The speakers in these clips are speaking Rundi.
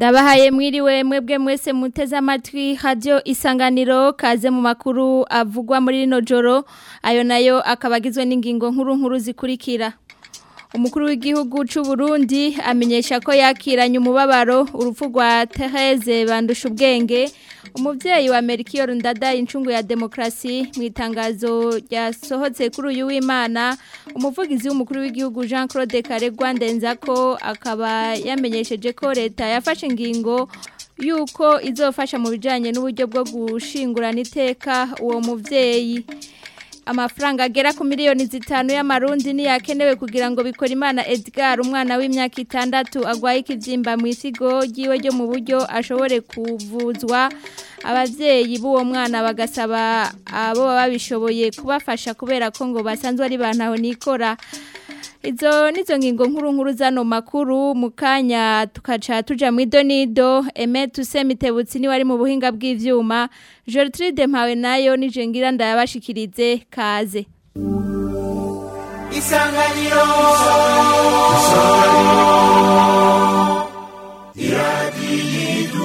Ndabahaye mwiriwe mwebwe mwese muteze amatwi radio isanganiro kaze mu makuru avugwa muri rino joro ayo nayo akabagizwe n'ingingo nkuru nkuru zikurikira Umukuru w'igihugu c'u Burundi amenyesha ko yakiranye umubabaro urupfu rwa Therese bandusha ubwenge umuvyeyi wa Melchior Ndada incungu ya demokrasi mu itangazo ryasohotse kuri uyu w'Imana umuvugizi w'umukuru w'igihugu Jean Claude Karegwa ndenzako akaba yamenyesheje ko leta yafashe ingingo yuko izofasha mu bijanye n'uburyo bwo gushingurana iteka uwo muvyeyi amafaranga agera ku miliyoni zitanu y'amarundi niyakenewe kugira ngo bikore imana Edgar umwana w'imyaka itandatu agwaye ikibyimba mu isigo ryiwe ryo mu buryo ashobore kuvuzwa abavyeyi b'uwo mwana bagasaba abo baba babishoboye kubafasha kubera ko ngo basanzwe ari bantaho nikora Izo nizo ngingo nkuru nkuru zano makuru mukanya tukaca tuja mu idonido Emet Usemitebutsi ni wari mu buhinga bw'ivyuma Gertrude Mpawe nayo nije ngira ndayabashikirize kaze Isanganiro Isanganiro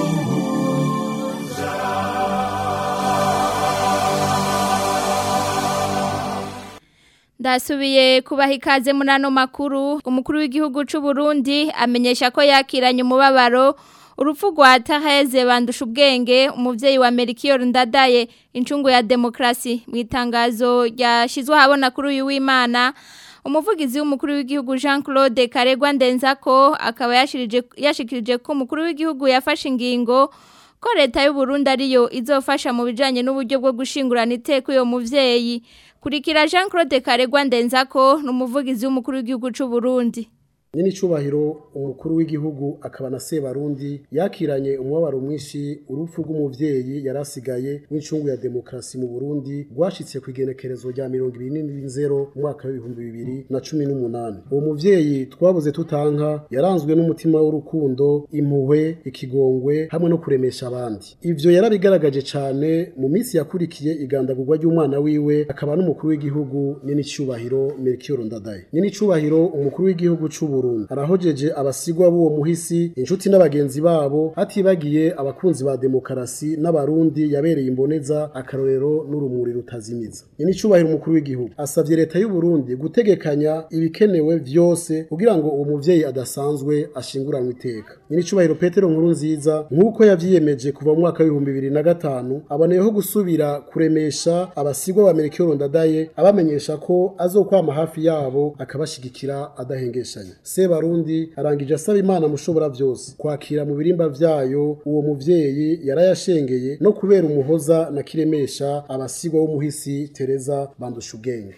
Ndasubiye kubaha ikaze muri ano makuru umukuru w'igihugu c'u Burundi amenyesha ko yakiranye umubabaro urupfu rwa Therese bandusha ubwenge umuvyeyi wa Melchior Ndadaye incungu ya demokrasi mu itangazo ryashizwe habona kuri uyu w'Imana umuvugizi w'umukuru w'igihugu Jean Claude Karegwa ndenzako akaba yashirije yashikirije ko umukuru w'igihugu yafashe ingingo ko leta y'u Burundi ariyo izofasha mu bijanye n'uburyo bwo gushingurana iteka uyo muvyeyi kurikira Jean Claude Karegwa ndenzako n'umuvugizi w'umukuru w'igihugu c'u Burundi Nini cubahiro umukuru w'igihugu akaba na Sebarundi yakiranye umwabaro mwinshi urupfu rw'umuvyeyi yarasigaye w'incungu ya demokrasi mu Burundi rwashitse ku igenekerezo rya 2020 mu mwaka w'ibihumbi bibiri na cumi n'umunani uwo muvyeyi twabuze tutanka yaranzwe n'umutima w'urukundo impuhwe ikigongwe hamwe no kuremesha abandi ivyo yarabigaragaje cane mu minsi yakurikiye igandagurwa ry'umwana wiwe akaba n'umukuru w'igihugu nini cubahiro Melchior Ndadaye nini cubahiro umukuru w'igihugu c'u Burundi arahojeje abasigwa b'uwo muhisi inshuti n'abagenzi babo hatibagiye abakunzi ba demokarasi n'abarundi yabereye imboneza akarorero n'urumuri rutazimiza ni icubahiro umukuru w'igihugu asavye leta y'u Burundi gutegekanya ibikenewe vyose kugira ngo uwo muvyeyi adasanzwe ashinguranwe iteka ni icubahiro Petero nkuru nziza nk'uko yavyiyemeje kuva mu mwaka w'ibihumbi bibiri na gatanu aboneyeho gusubira kuremesha abasigwa ba Melchior Ndadaye abamenyesha ko azokwama hafi yabo akabashigikira adahengeshanya Sebarundi arangije asaba Imana mushobora byose kwakira mu birimba vyayo uwo muvyeyi yarayashengeye no kubera umuhoza na kiremesha abasigwa w'umuhisi Teresa bandusha ubwenge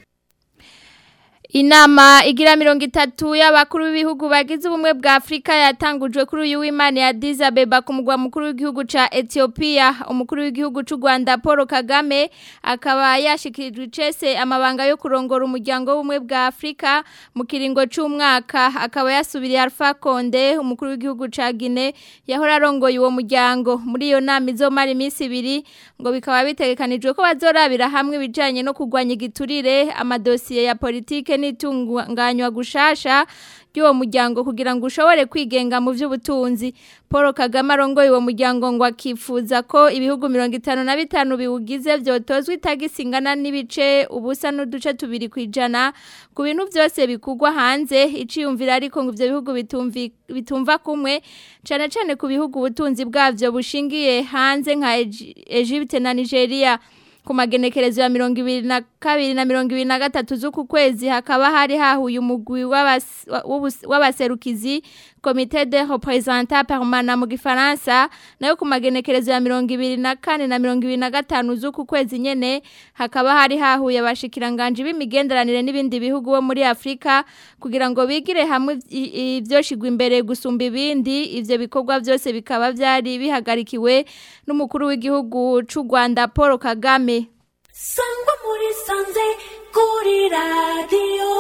Inama igira mirongo itatu y'abakuru b'ibihugu bagize ubumwe bwa Afrika yatangujwe kuri uyu w'Imana ya Addis Abeba ku mugwa mukuru w'igihugu ca Ethiopia umukuru w'igihugu c'u Rwanda Paul Kagame akaba yashikirijwe icese amabanga yo kurongora umuryango w'ubumwe bwa Afrika mu kiringo c'umwaka akaba yasubiriye Alpha Conde umukuru w'igihugu ca Guinea yahora arongoye uwo muryango muri iyo nama izomara iminsi ibiri ngo bikaba bitegekanijwe ko bazorabira hamwe ibijanye no kurwanya igiturire amadosiye ya politike n'itunganywa gushasha ry'uwo muryango kugira ngo ushobore kwigenga mu by'ubutunzi paul kagame arongoye uwo muryango ngo akifuza ko ibihugu mirongo itanu na bitanu biwugize byotozwa itagisi ingana n'ibice ubusa n'uduce tubiri ku ijana ku bintu byose bikugwa hanze iciyumvira ariko ngo ibyo bihugu bitumva kumwe cyane cyane ku bihugu ubutunzi bwabyo bushingiye hanze nka Egypte na nigeria ku magenekerezo ya mirongo ibiri na kabiri na mirongo ibiri na gatatu z'uku kwezi hakaba hari hahuye umugwi w'abaserukizi komite de representant permanent mu gifaransa nayo ku magenekerezo ya mirongo ibiri na kane na mirongo ibiri na gatanu z'uku kwezi nyene hakaba hari hahuye abashikiranganje b'imigenderanire n'ibindi bihugu bo muri Afrika kugira ngo bigire hamwe ivyoshigwa imbere gusumba ibindi ivyo bikorwa byose bikaba byari bihagarikiwe n'umukuru w'igihugu c'u Rwanda Paul Kagame Sangwa muri sanze kuri radio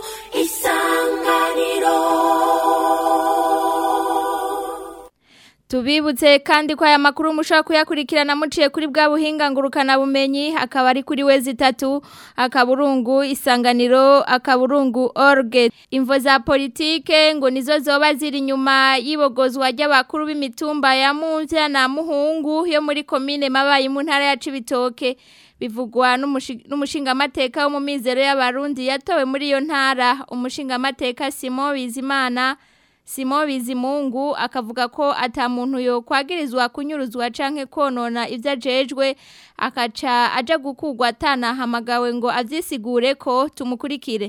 isanganiro Tubibutse kandi ko aya makuru mushobora kuyakurikirana muciye kuri bwa buhinga ngurukana bumenyi akaba ari kuri wezi itatu akaburungu isanganiro akaburungu orge imvo za politike ngo nizo zoba ziri inyuma y'ibogozwa ry'abakuru b'imitumba ya Muvya na Muhungu yo muri komine mabaye mu ntara ya Cibitoke bivugwa n'umushingamateka wo mu mizero y'abarundi yatowe muri iyo ntara umushingamateka Simon Bizimana Simo Bizimungu akavuga ko ata muntu yo kwagirizwa kunyuruzwa canke konona ivyo ajejwe akaca aja gukugwa atana hamagawe ngo avyisigure ko tumukurikire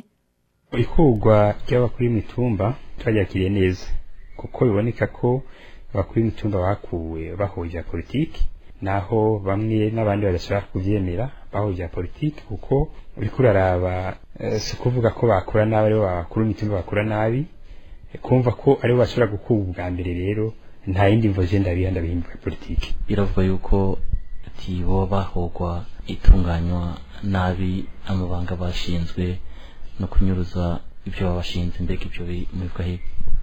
ikugwa ry'abakuru b'imitumba twaryakiriye neza kuko biboneka ko abakuru b'imitumba bakuwe bahuje politiki naho bamwe n'abandi badashobora kuvyemera bahuje politiki kuko uriko uraraba si kuvuga ko bakora nabi aribo bakuru b'imitumba bakora nabi kumva ko aribo bashobora gukuba ubwa mbere rero nta yindi mvo je ndabiha ndabihimbura politiki biravuga yuko tibo bahogwa itunganywa nabi amabanga bashinzwe no kunyuruza ibyo babashinze mbega ibyo bimuvuga he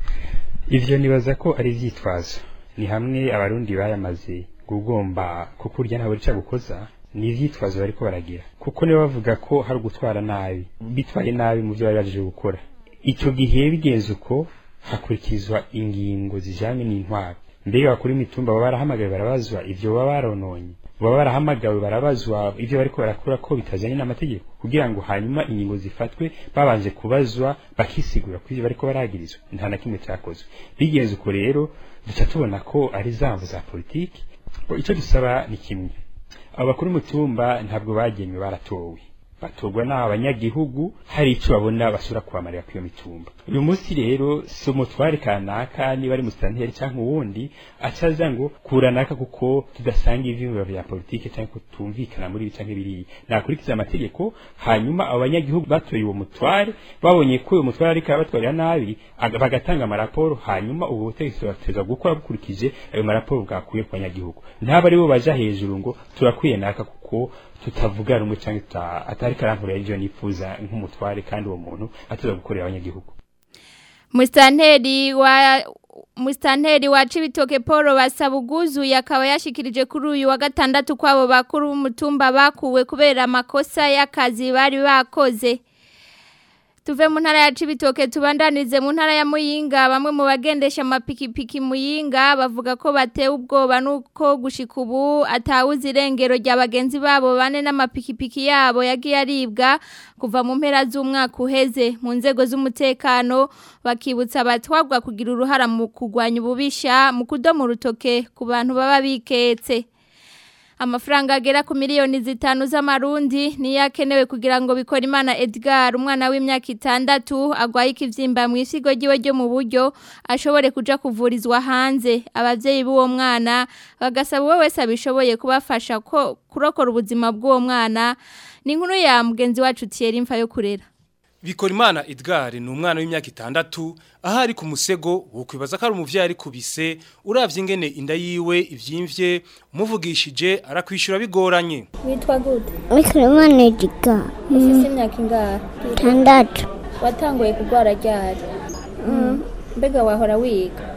ivyo nibaza ko ari ivyitwazo ni hamwe abarundi bayamaze gugomba kuko urya ntabwo rica gukoza ni ivyitwazo bariko baragira kuko niba bavuga ko hari gutwara nabi bitwaye nabi mu byo bari baje gukora icyo gihe bigenze uko hakurikizwa ingingo zijanye n'intwaro mbega bakuru imitumba baba barahamagawe barabazwa ivyo baba barononye baba barahamagawe barabazwa ivyo bariko barakora ko bitajanye n'amategeko kugira ngo hanyuma ingingo zifatwe babanje kubazwa bakisigura ko ivyo bariko baragirizwa nta na kimwe cyakozwe bigenze uko rero duca tubona ko ari zamvu za politiki icyo dusaba ni kimwe abo bakuru umutumba ntabwo bagenywe baratowe batorwa n'aba banyagihugu hari icyo babona bashobora kubamarira kwiyo mitumba uyu munsi rero si umutware kanaka niba ari musitanteri cyangwa uwundi acaza ngo kura naka kuko tudasanga ivyiyumviro vya politike cyangwa kutumvikana muri ibi canke biriya nakurikiza amategeko hanyuma abo banyagihugu batoye uwo mutware babonye ko uwo mutware ariko arabatwarira nabi bagatanga amaraporo hanyuma ubu butegetsi bateza gukora bukurikije ayo maraporo bwakuye ku banyagihugu ntaba ari bo baja hejuru ngo turakwiye naka kuko tutavuga rumwe cyangwa atari karankurira ivyo nifuza nk'umutware kandi uwo muntu atuza gukorera abanyagihugu Mustanteri wa Mustanteri wa Cibitoke Paul Basabuguzu yakaba yashikirije kuri uyu wa gatandatu kwabo bakuru b'umutumba bakuwe kubera amakosa y'akazi bari bakoze Tuve mu ntara ya Cibitoke tubandanize mu ntara ya Muyinga bamwe mu bagendesha amapikipiki Muyinga bavuga ko batewe ubwoba nuko gushika ubu atawuzi irengero rya bagenzi babo bane n'amapikipiki yabo yagiye aribwa kuva mu mpera z'umwaka uheze mu nzego z'umutekano bakibutsa abatwagwa kugira uruhara mu kugwanya ububisha mu kudoma urutoke ku bantu baba biketse amafaranga agera ku miliyoni zitanu z'amarundi niyo akenewe kugira ngo bikore imana Edgar umwana w'imyaka itandatu agwaye ikivyimba mu isigo ryiwe ryo mu buryo ashobore kuja kuvurizwa hanze abavyeyi b'uwo mwana bagasaba uwo wese abishoboye kubafasha ko kurokora ubuzima bw'uwo mwana ni inkuru ya mugenzi wacu Thierry Mfa yo kurera Bikorimana Edgar ni umwana w'imyaka itandatu aho ari ku musego wokwibaza ko ari umuvyeyi ari kubise uravye ingene inda yiwe ivyimvye umuvugishije arakwishura bigoranye Witwa gute? Bikorimana Edgar Ufise imyaka ingahe? itandatu Watanguye kugwara ryari? Mbega wahora wiga?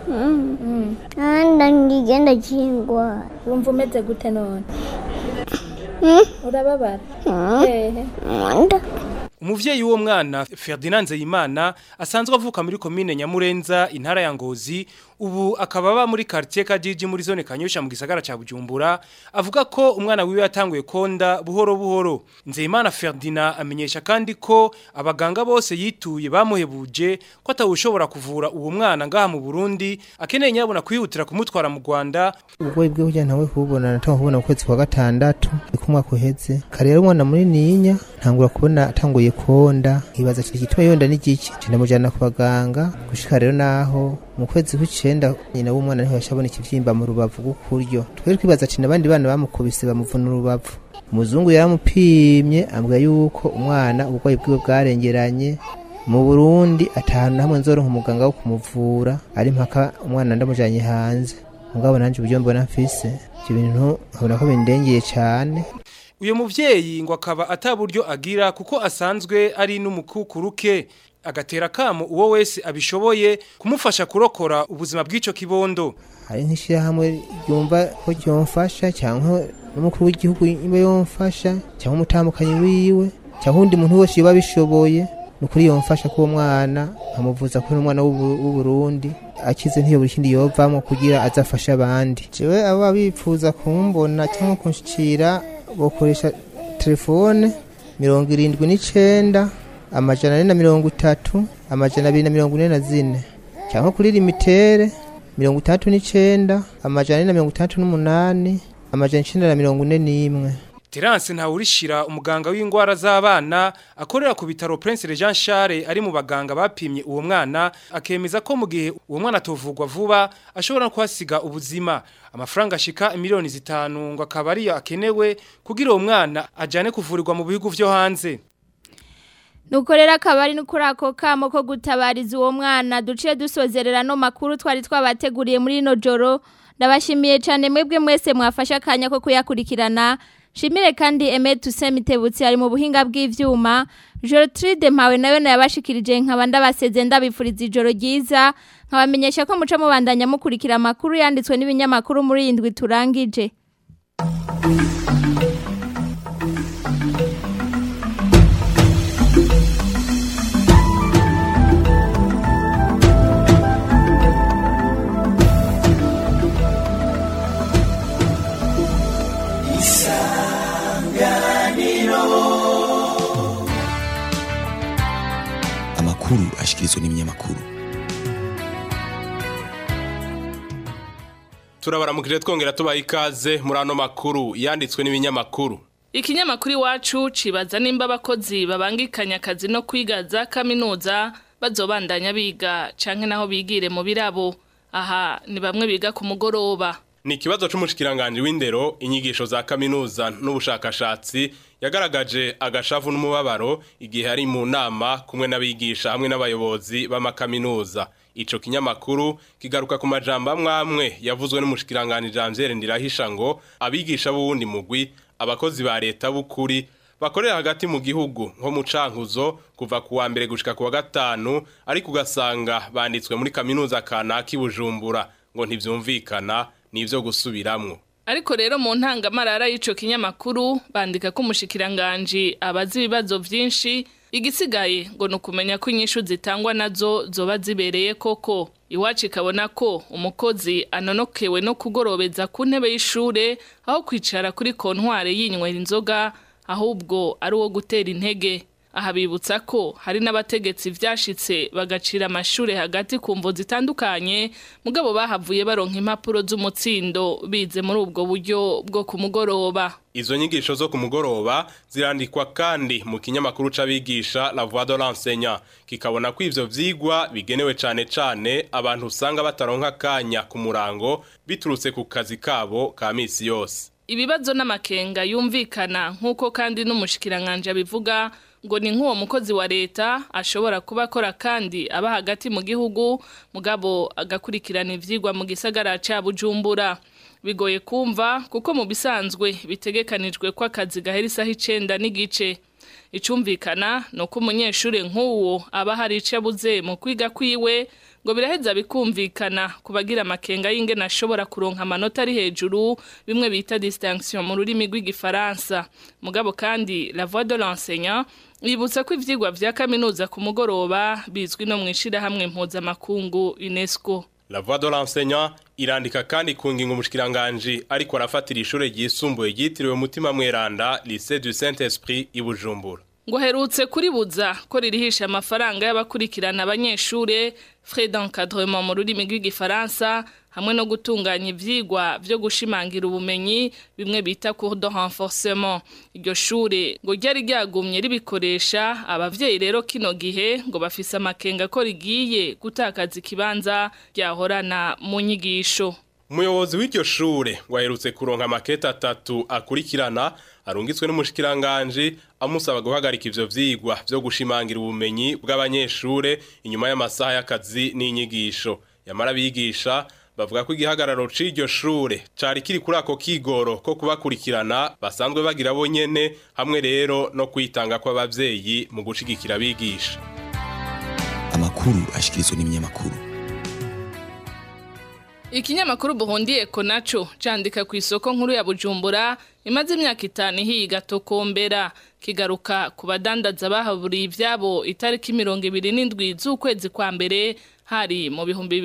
ahandi ndigenda kingwara Wumva umeze gute none? Urababara? Hehe. mwanda Umuvyeyi w'uwo mwana Ferdinand Nzeyimana asanzwe avuka muri komine Nyamurenza intara ya Ngozi ubu akaba aba muri quartier Kajiji muri zone Kanyosha mu gisagara ca Bujumbura avuga ko umwana wiwe yatanguye konda buhoro buhoro Nzeyimana Ferdinand amenyesha kandi ko abaganga bose yituye bamuhebuje ko atawushobora kuvura uwo mwana ngaha mu Burundi akeneye nyabona kwihutira kumutwara mu Rwanda ubwoyi bwe kugira ntawe kubona natanga kubona mu kwezi kwa gatandatu ni ku mwaka uheze kare rero umwana munininya ntangura kubona atanguye konda nkibaza kiri gituma yonda n'igiki ndamujyana ku baganga gushika rero naho mu kwezi kw'icenda nyina w'umwana niho yashabona ikivyimba mu rubavu rw'ukuryo twari twibaza ati n'abandi bana bamukubise bamuvuna urubavu umuzungu yaramupimye ambwira yuko umwana uburwayi bwiwe bwarengeranye mu Burundi atanu hamwe nzoronka umuganga wo kumuvura ari mpaka umwana ndamujanye hanze mugabo nanje uburyo mbona mfise ivyo bintu nkabona ko bindengeye cane uyu muvyeyi ngo akaba ataburyo agira kuko asanzwe ari n'umukukuruke agatera kamo uwo wese abishoboye kumufasha kurokora ubuzima bw'ico kibondo hari nk'ishyirahamwe ryumva ko ryomfasha cyangwa n'umukuru w'igihugu niba yomfasha cyangwa umutambukanyi wiwe cyangwa undi muntu wese yoba abishoboye ni ukuri yomfasha k'uwo mwana nkamuvuza ko n'umwana w'uburundi akize ntiyo buri kindi yovamo kugira azafashe abandi jewe aba bifuza kumbona cyangwa kunshikira bokoresha telefone mirongo irindwi n'icenda amajana ane na mirongo itatu amajana abiri na mirongo ine na zine cyangwa kuri limitere mirongo itandatu n'icenda amajana ane na mirongo itandatu n'umunani amajana icenda na mirongo ine n'imwe Terence Ntawurishira umuganga w'ingwara z'abana akorera ku bitaro Prince Jean Charles ari mu baganga bapimye uwo mwana akemeza ko mu gihe uwo mwana tovugwa vuba ashobora no kuhasiga ubuzima amafaranga ashika miliyoni zitanu ngo akaba ariyo akenewe kugira uwo mwana ajane kuvurirwa mu bihugu vyo hanze Nukorera akabari nukuri ako kamo ko gutabariza uwo mwana duciye dusozerera no makuru twari twabateguriye muri ino joro ndabashimiye cyane mwebwe mwese mwafashe akanya ko kuyakurikirana Shimire kandi Eme Tusemitebutsi ari mu buhinga bw'ivyuma Gertrude Mpawe nayo nayabashikirije nkaba ndabaseze ndabifuriza ijoro ryiza nkabamenyesha ko muca mubandanya mukurikira amakuru yanditswe n'ibinyamakuru muri indwi turangije amakuru ashikirizwa n'ibinyamakuru turabaramukije twongera tubaha ikaze muri ano makuru yanditswe n'ibinyamakuru ikinyamakuru iwacu cibaza nimba abakozi babangikanya akazi no kwiga za kaminuza bazobandanya biga canke naho bigire mu birabo aha ni bamwe biga ku mugoroba ni ikibazo c'umushikiranganje w'indero inyigisho za kaminuza n'ubushakashatsi yagaragaje agashavu n'umubabaro igihe ari mu nama kumwe n'abigisha hamwe n'abayobozi b'amakaminuza ico kinyamakuru kigaruka ku majambo amwe amwe yavuzwe n'umushikiranganje Janvier Ndirahisha ngo abigisha b'uwundi mugwi abakozi ba leta b'ukuri bakorera hagati mu gihugu nko mu cankuzo kuva ku wa mbere gushika ku wa gatanu ariko ugasanga banditswe muri kaminuza kanaka i Bujumbura ngo ntivyumvikana nivyo gusubiramwo ariko rero mu ntangamarara y'ico kinyamakuru bandika ko umushikiranganje abazi ibibazo vyinshi igisigaye ngo nukumenya ko inyishu zitangwa nazo zoba zibereye koko iwacu ikabona ko umukozi anonokewe no kugorobeza ku ntebe y'ishure aho kwicara kuri kontware yinywera inzoga ahubwo ari uwo gutera intege aha bibutsa ko hari n'abategetsi vyashitse bagacira amashure hagati ku mvo zitandukanye mugabo bahavuye baronka impapuro z'umutsindo bize muri ubwo buryo bwo ku mugoroba Izo nyigisho zo ku mugoroba zirandikwa kandi mu kinyamakuru c'abigisha La Voix de l'enseignant kikabona ko ivyo vyigwa bigenewe cane cane abantu usanga bataronka kanya ku murango biturutse ku kazi kabo ka misi yose. Ibibazo n'amakenga yumvikana nk'uko kandi n'umushikiranganje abivuga ngo ni nk'uwo mukozi wa leta ashobora kuba akora kandi aba hagati mu gihugu mugabo agakurikirana ivyigwa mu gisagara ca Bujumbura bigoye kumva kuko mu bisanzwe bitegekanijwe ko akazi gahera isaha icenda n'igice icumvikana ni uko umunyeshuri nk'uwo aba hari ico abuze mu kwiga kwiwe ngo biraheza bikumvikana ku bagira amakenga y'ingene ashobora kuronka amanota ari hejuru bimwe bita distinction mu rurimi rw'igifaransa mugabo kandi la voix de l'enseignant Ibutsa ko ivyigwa vya kaminuza ku mugoroba bizwi no mwishirahamwe mpuzamakungu UNESCO. La voix de l'enseignant irandika kandi ku ngingo umushikiranganje ariko arafatira ishure ryisumbuye ryitiriwe mutima mweranda Lycée du Saint-Esprit i Bujumbura. ngo herutse kuribuza ko ririhisha amafaranga y'abakurikirana abanyeshure frais d'encadrement mu rurimi rw'igifaransa hamwe no gutunganya ivyigwa vyo gushimangira ubumenyi bimwe bita cours de renforcement iryo shure ngo ryari ryagumye ribikoresha abavyeyi rero kino gihe ngo bafise amakenga ko rigiye gutakaza ikibanza ryahorana mu nyigisho Umuyobozi w'iryo shure ngo aherutse kuronka amakete atatu akurikirana arungitswe n'umushikiranganje amusaba guhagarika ivyo vyigwa vyo gushimangira ubumenyi bw'abanyeshure inyuma y'amasaha y'akazi n'inyigisho yamara bigisha bavuga ko igihagararo c'iryo shure cari kiri kuri ako kigoro ko kubakurikirana basanzwe bagira bonyene hamwe rero no kwitanga kw'abavyeyi mu gushigikira abigisha amakuru ashikirizwa n'ibinyamakuru Ikinyamakuru Burundi ko naco candika ku isoko nkuru ya Bujumbura imaze imyaka itanu higa tokombera kigaruka ku badandaza bahaburiye ivyabo itariki 27 z'ukwezi kwa mbere hari mu bihumbi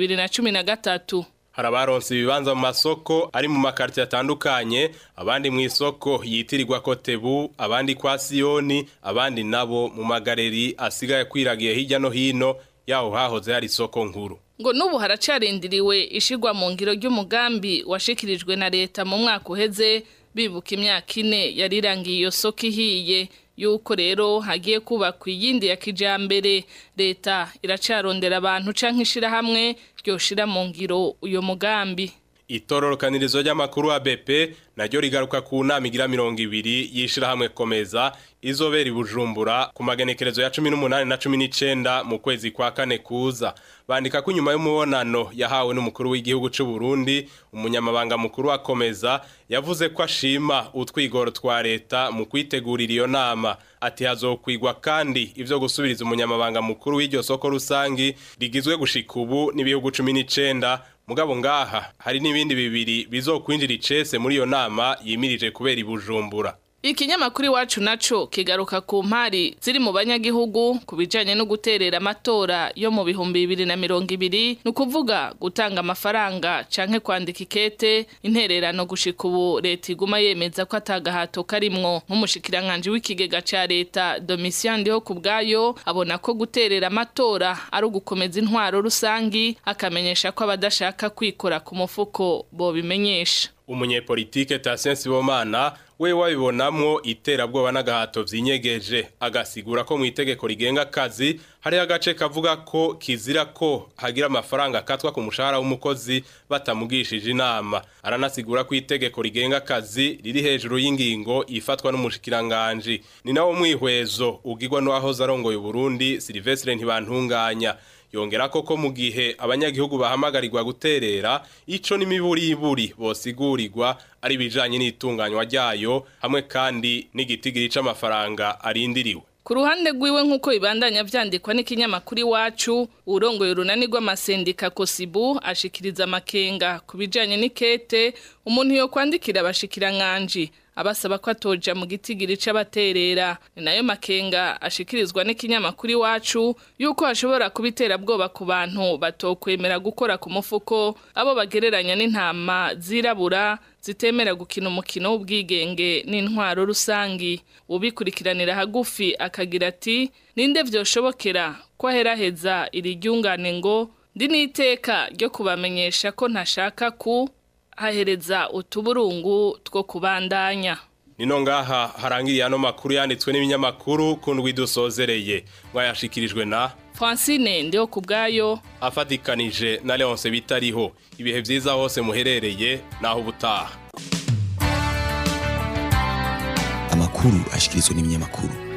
2013 hari abaronse ibibanza mu masoko ari mu makaritiye atandukanye abandi mu isoko yitirirwa kotebu abandi kwa siyoni abandi nabo mu magareri asigaye kwiragiye hirya no hino yaho hahoze hari isoko nkuru ngo n'ubu haracarindiriwe ishigwa mu ngiro ry'umugambi washikirijwe na leta mu mwaka uheze bibuka imyaka ine yarirangiye iyo soko ihiye yuko rero hagiye kubakwa iyindi ya kijambere leta iracarondera abantu canke ishirahamwe ryoshira mu ngiro uyo mugambi itororokanirizo ry'amakuru wa BP naryo rigaruka ku nama igira mirongo ibiri yishirahamwe komeza izobera ibujumbura ku magenekerezo ya 18 na 19 mu kwezi kwa kane kuza bandika ko inyuma y'umubonano yahawe n'umukuru w'igihugu c'u Burundi umunyamabanga mukuru wa komeza yavuze ko ashima utwigoro twa leta mu kwitegurira iyo nama ati hazokwigwa kandi ivyo gusubiriza umunyamabanga mukuru w'iryo soko rusangi rigizwe gushika ubu n'ibihugu 19 mugabo ngaha hari n'ibindi bibiri bizokwinjira icese muri iyo nama yimirije kubera ibujumbura Ikinyamakuru iwacu naco kigaruka ku mpari ziri mu banyagihugu ku bijanye no guterera amatora yo mu bihumbi bibiri na mirongo ibiri ni ukuvuga gutanga amafaranga canke kwandika ikete intererano gushika ubu leta iguma yemeza ko atagahato karimwo nk'umushikiranganji w'ikigega ca leta Domitien Ndiho ku bwayo abona ko guterera amatora ari ugukomeza intwaro rusangi akamenyesha ko abadashaka kwikora ku mufuko bobimenyesha umunyepolitike Tatien Sibomana we wabibonamwo iterabwoba n'agahato vyinyegeje agasigura ko mu itegeko rigenga akazi hari agace kavuga ko kizira ko hagira amafaranga akatwa ku mushahara w'umukozi batamugishije inama aranasigura ko itegeko rigenga akazi riri hejuru y'ingingo ifatwa n'umushikiranganje ni nawo mwihwezo ugirwa n'uwahoze arongoye Burundi Silvestre Ntibantunganya yongera koko mu gihe abanyagihugu bahamagarirwa guterera ico n'imiburiburi bosigurirwa ari bijanye n'itunganywa ryayo hamwe kandi n'igitigiri c'amafaranga arindiriwe Ku ruhande rwiwe nk'uko ibandanya vyandikwa n'ikinyamakuru iwacu urongoye urunani rw'amasendika kosibu ashikiriza amakenga ku bijanye n'ikete umuntu yo kwandikira abashikiranganje abasaba ko atoja mu gitigiri c'abaterera ni nayo makenga ashikirizwa n'ikinyamakuru iwacu yuko hashobora kubitera bwoba ku bantu batokwemera gukora ku mufuko abo bagereranya n'intama zirabura zitemera gukina umukino w'ubwigenge n'intwaro rusangi ubikurikiranira hagufi akagira ati ninde vyoshobokera ko aheraheza iri ryungane ngo ndi n'iteka ryo kubamenyesha ko ntashaka ku hahereza utuburungu two kubandanya Nino ngaha harangiriye ano makuru yanditswe n'ibinyamakuru kundwi dusozereye mwayashikirijwe na Francine ndiho kubgayo afatikanije na Leonce bitariho ibihe vyiza hose muherereye naho ubutaha amakuru ashikirizwa n'ibinyamakuru